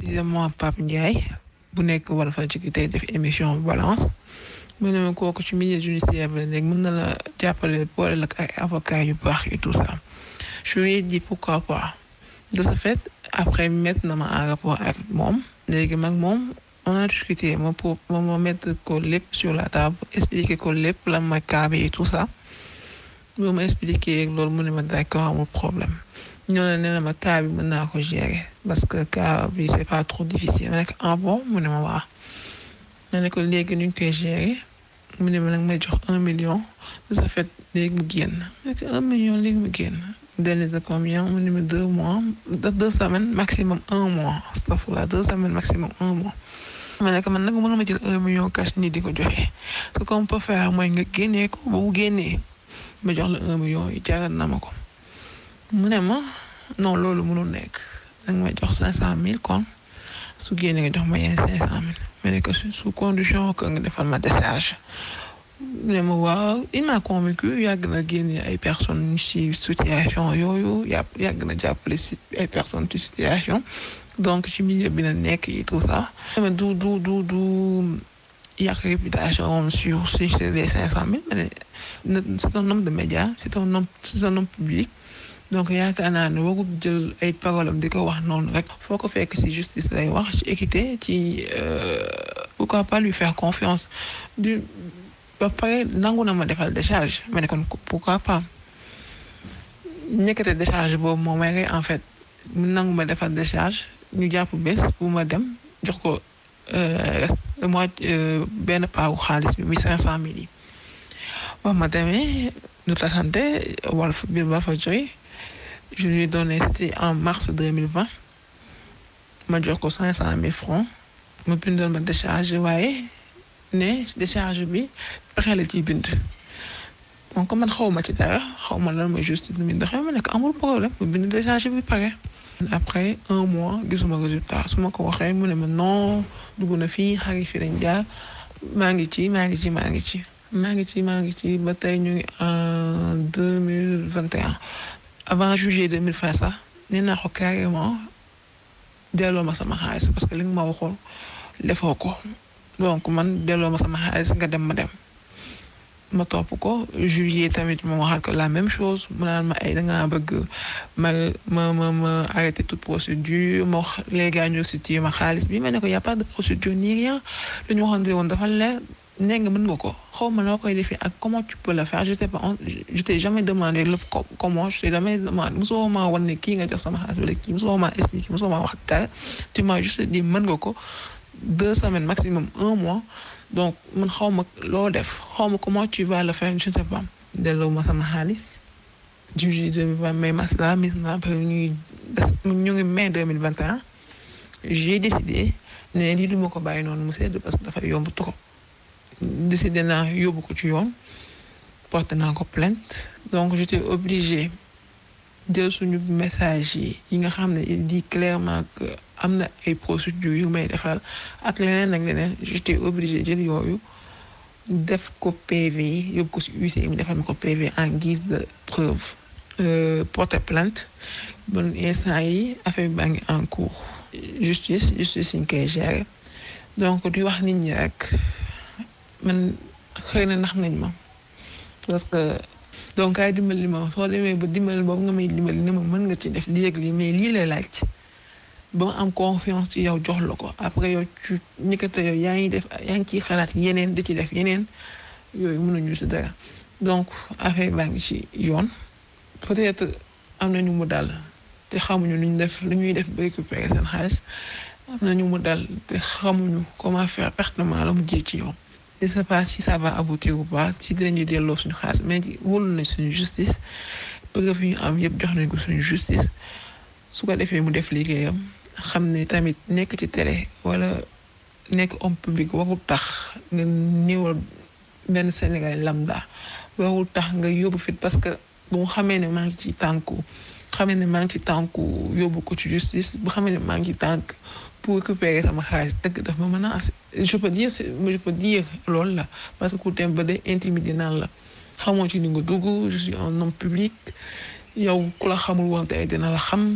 précisément Pape Ndiaye bu nekk Walfadjri tey def émission balance mu ne ma kooku ci milieu judiciaire bi la nekk mën na la jàppale boole la ak ay avocats yu baax et tout ça je lui ai dit pourquoi pas de ce fait après mettre na ma en rapport ak moom léegi mag moom on a discuté ma pour ma mettre ko lépp sur la table expliquer ko lépp lan mooy cas bi et tout ça boo ma expliqué loolu mu ne ma d'accord amul problème ñoo ne nee na ma cas bi mën naa ko gérer parce que cas bi c'est pas trop difficile ma ne ko ah bon mu ne ma waa ma ne ko léegi nu ñu koy gérer mu ne ma nag may jox un million de ce fait léegi mu génn ma ne ko un million léegi mu génn délai de combien mu ne ma deux mois deux semaines maximum un mois astafurlah deux semaines maximum un mois ma ne ko man nag mënuma jël un million cash nii di ko joxe ce qu'on peut faire mooy nga génnee ko ba mu génnee ma jox la un million yi jaral na ma ko mu ne ma non loolu mënul nekk danga may jox cinq cent mille kon su génnee nga jox ma yenn cinq cent mille ma ne ko sous condition que nga defal ma décharge mu ne ma waaw il m'a convaincu yàgg na génne ay personnes ci situation yooyu yàgg yàgg na jàppale ci ay personnes ci situation donc ci milieu bi na nekk et tout ça mais du du du du yàq réputation moom sur si c'est les cinq cent mille mais c'est un homme de médias c'est un homme c'est un homme public donc yaakaar naa ne warul jël ay paroles am di ko wax noonu rek foo ko fekk ci justice lay wax ci équité ci pourquoi pas lui faire confiance du ba pare nangu na ma defal décharge ma ne kon pourquoi pas ñekkate décharge boobu moom may en fait mu nangu ma defal décharge ñu jàpp bés bu ma dem jox ko moi benn paawu xaalis bi muy cinq cent mille yi ba ma demee ñu tasante Walf bi Walfadjri je lui ai donné c'était en mars deux mille vingt ma jox ko cinq cent mille francs mu bindal ma décharge waaye ne décharge bi pexe la ciy bind donc man xaw ma ci dara xaw ma lan mooy justice bi doxee ma ne ko amul problème mu bind décharge bi pare. après un mois gisuma résultat su ma ko waxee mu ne ma non dugg na fii xarit fi dañ jaar maa ngi ci maa ngi ci maa ngi ci maa ngi ci maa ngi ci ba tey ñu ngi en deux mille vingt et un avant juillet deux mille vingt sax nee naa ko carrément delloo ma sama xaalis parce que li nga ma waxoon defoo ko donc man delloo ma sama xaalis nga dem ma dem ma topp ko juillet tamit ma waxal ko la même chose mu naan ma ay da ngaa bëgg ma ma ma ma arrêter toute procédure ma wax les gars ñu situé ma xaalis bi ma ne ko y a pas de procédure ni rien lu ñu waxoon woon dafa leer nee nga mën nga ko xaw ma noo koy defee ak comment tu peux le faire je sais pas je t'ai jamais demandé le comment je t'ai jamais demandé mosoo maa wan ne kii nga jox sama xaalis wala kii mosoo maa expliqué mosoo maa wax dara tu m'as juste dit mën nga ko deux semaines maximum un mois donc man xaw ma loo def xaw ma comment tu vas le faire je sais pas delloo ma sama xaalis juillet deux mille vingt mai masla mis na après ñuy ñu ngi mai deux mille vingt et un j'ai décidé ne lii du ma ko bàyyi noonu mu sedd parce que dafa yomb trop décidé naa yóbbu ko ci yoon porté naa ko plainte donc j'étais obligée jël suñu message yi yi nga xam ne il dit clairement que am na ay procédures yu may defal ak leneen ak leneen j'étais obligé jël yooyu def ko PV yóbbu ko ci huissier mu defal ma ko PV en guise de preuve porter plainte bon instant yi affaire bi baa ngi en cours justice justice ñu koy gérer donc di wax nit ñi rek man xëy na nax nañ ma parce que donc ay dimbali ma soo demee ba dimbali boobu nga may dimbali ne ma mën nga ci def lii ak lii mais lii lay laaj ba ma am confiance ci yow jox la ko après yow ci ñëkkate yow yaa ngi def yaa ngi ciy xalaat yeneen di ci def yeneen yooyu mënuñu ci dara donc affaire baa ngi ci yoon peut-être am na ñu mu dal te xamuñu lu ñu def lu ñuy def ba récupérer seen xaalis am na ñu mu dal te xamuñu comment faire pertinemment la mu jee ci yoon. je sais pas si ça va aboutir ou pas si dinañu delloo suñu xaalis mais wóolu nañ suñu justice preuve yi ñu am yëpp jox nañ ko suñu justice su ko defee mu def liggéeyam xam ne tamit nekk ci télé wala nekk homme public warul tax nga néewal benn Sénégalais lambda warul tax nga yóbbu fit parce que bu mu xamee ne maa ngi ci tànku xamee ne maa ngi ci tànku yóbbu ko ci justice bu xamee ne maa ngi ci tànk pour récupérer sama xaalis dëgg daf ma menace je peux dire je peux dire loolu la parce que ku dem ba day intimider naan la xamoo ci ni nga dugg je suis un homme public yow ku la xamul woon tey dina la xam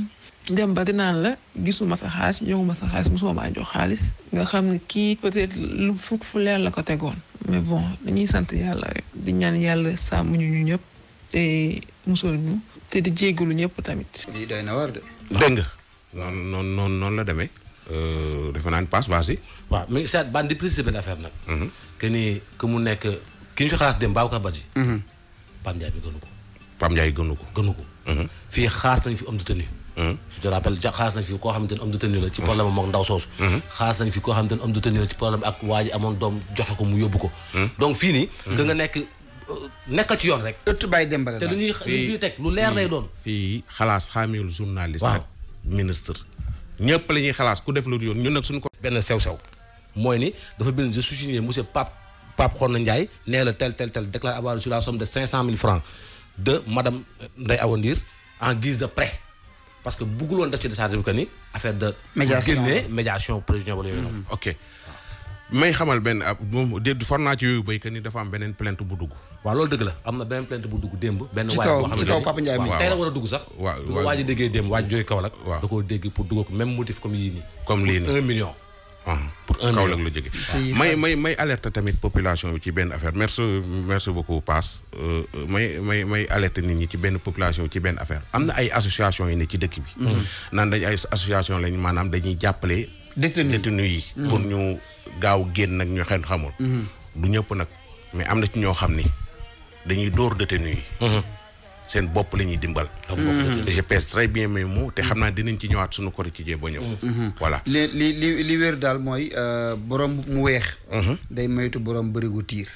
dem ba dinaan la gisuma sa xaalis joxuma sa xaalis mosuma maa jox xaalis nga xam ne kii peut-être lu fu fu leer la ko tegoon mais bon dañuy sant yàlla rek di ñaan yàlla sàmm ñu ñu ñëpp te musal ñu te di jéggalu ñëpp tamit. lii doy na war de. dégg nga noonu noonu noonu noonu la demee defe naa ne passe vas-y. waaw mais Cheikh Ban di préciser benn affaire nag. que ni que mu nekk ki ñu fi xalaat dem Babacar Badji. Pape Ndiaye mi gënu ko. Pape Ndiaye gënu ko. gënu ko. fii xaas nañ fi homme de tenue. je te rappelle ja xaas nañ fi koo xamante ne homme de tenue la ci problème moom ndaw soosu. xaas nañ fi koo xamante ne homme de tenue la ci problème ak waa ji amoon doom joxe ko mu yóbbu ko. donc fii nii. nga nga nekk nekkal ci yoon rek. ëtt bàyyi dem ba te lu ñuy lu ñuy teg lu leer lay doon. fii xalaas xaamiwul journaliste. waaw ak ministre. ñëpp la ñuy xalaas ku def lu yoon ñun nag suñu ko. benn sew-sew mooy ni dafa bind je suis signé monsieur Pape Pape Xorna Ndiaye nee la tel tel tel déclaré avoir reçu la somme de 500 000 francs de madame Ndeye Awa Ndir en guise de prêt parce que bëggul woon def ci décharge bi que ni affaire de. Médiation. génne médiation prévision wala yooyu noonu. ok may xamal benn ab moom de for naa ci yooyu béykat ni dafa am beneen plainte bu dugg. waaw loolu dëgg la am na beneen plainte bu dugg démb. benn Ci waay kaw- boo xam ci ne kaw nii- Papa Ndiaye mi. waaw tey la war a dugg sax. waaw bu waaw. waa ji déggee démb waa ji jógee Kaolack. waaw. da koo dégg pour dugal ko même motif comme yii nii. comme lii nii. un million. ah Pour un Kaolack million. la jóge Te may may may alerte tamit population bi ci benn affaire merci merci beaucoup Pass Euh, euh, may may may alerte nit ñi ci benn population bi ci benn affaire am na ay association yi ne ci dëkk bi naan dañ ay association lañ maanaam dañuy jàppale Détenu. détenu yi pour ñu gaaw génn nag ñu xen xamul du ñëpp nag mais am na ci ñoo xam ni dañuy dóor détenu yi seen bopp la ñuy dimbal Et je pèse très bien mes mots te xam naa dinañ ci ñëwaat suñu kori ci jee ba ñëw voilà li li li li wér daal mooy euh, borom mu weex. day moytu borom bërigu tiir.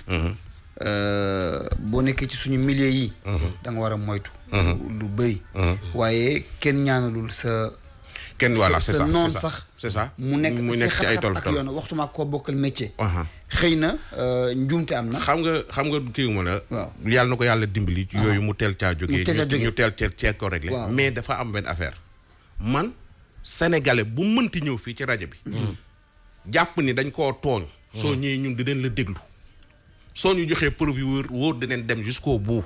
Euh, boo nekkee ci suñu milieu yi. da nga war a moytu. lu lu bëri. waaye kenn ñaanalul sa. kenn voilà sa c'est ça noon c'est ça. sax. c'est ça mu nekk mu si nekk ci ay xat-xat tol ak tol yoon waxtuma koo bokkal métier. Aha. xëy na euh, njuumte am na. xam nga xam nga kii ma la Waaw. yàlla na ko yàlla dimbali ci yooyu mu teel caa jógee Mu teel caa ñu- jógee. ñu teel teel cee ko réglé Waaw. mais dafa am benn affaire man sénégalais bu mënti ñëw fii ci rajo bi jàpp ni dañ koo tooñ soo ñëwee ñun di leen la déglu soo ñu joxee preuve yu wóor wóor dinañ dem jusqu'au bout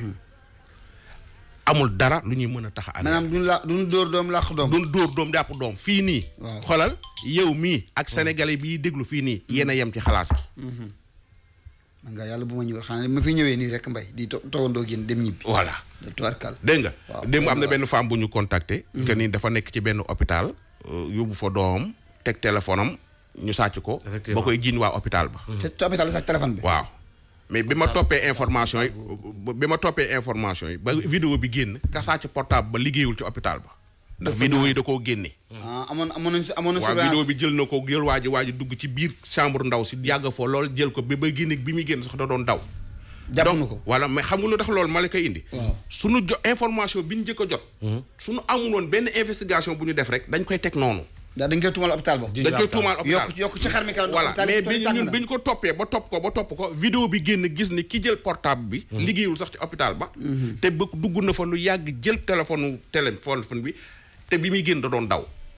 amul dara lu ñuy mën a tax a maanaam duñ la duñ dóor doom làq doom. doon dóor doom jàpp doom fii nii Waaw. xoolal yow mii ak sénégalais bii déglu fii nii yéen a yem ci xalaas gi man nga yàlla bu ma ñëw xanaa ma fi ñëwee nii rek mbay di to toogandoo ak yéen dem ñibbi. voilà de tubarkal. dégg nga Waaw, démb am na waaw. benn femme bu ñu contacté que ni dafa nekk ci benn hôpital euh, yóbbu fa doomam teg téléphone am ñu sàcc ko Effectivement. ba koy jiiñ waa hôpital ba te te hôpital la sax téléphone bi. waaw mais bi ma toppee information yi bi ma toppee information yi ba vidéo bi génn ka sàcc portable ba liggéeyul ci hôpital ba ndax vidéo yi da koo génne ah amoon amoon nañu amoon na waaw surveillance. vidéo bi jël na ko jël waa ji waa ji dugg ci biir chambre ndaw si yàgg foo lool jël ko bi ba génne bi muy génn sax da doon daw jàpp donc na ko. voilà mais xam nga lu tax loolu ma la koy indi. Waaw. suñu jo information bi ñu njëkk a jot. suñu amul woon benn investigation bu ñu def rek dañ koy teg noonu. daa dañ koy tuumal hôpital ba. Ji- dañ koy tuumaal hôpital yokk yokk ci xar mi kaw. voilà hôpital mais bi bi tàng ñun na. bi ñu ko toppee ba topp ko ba topp ko vidéo bi génn gis ni ki jël portable bi. liggéeyul sax ci hôpital ba. te ba dugg na fa lu yàgg jël téléphone téléphone bi te bi muy génn da doon daw.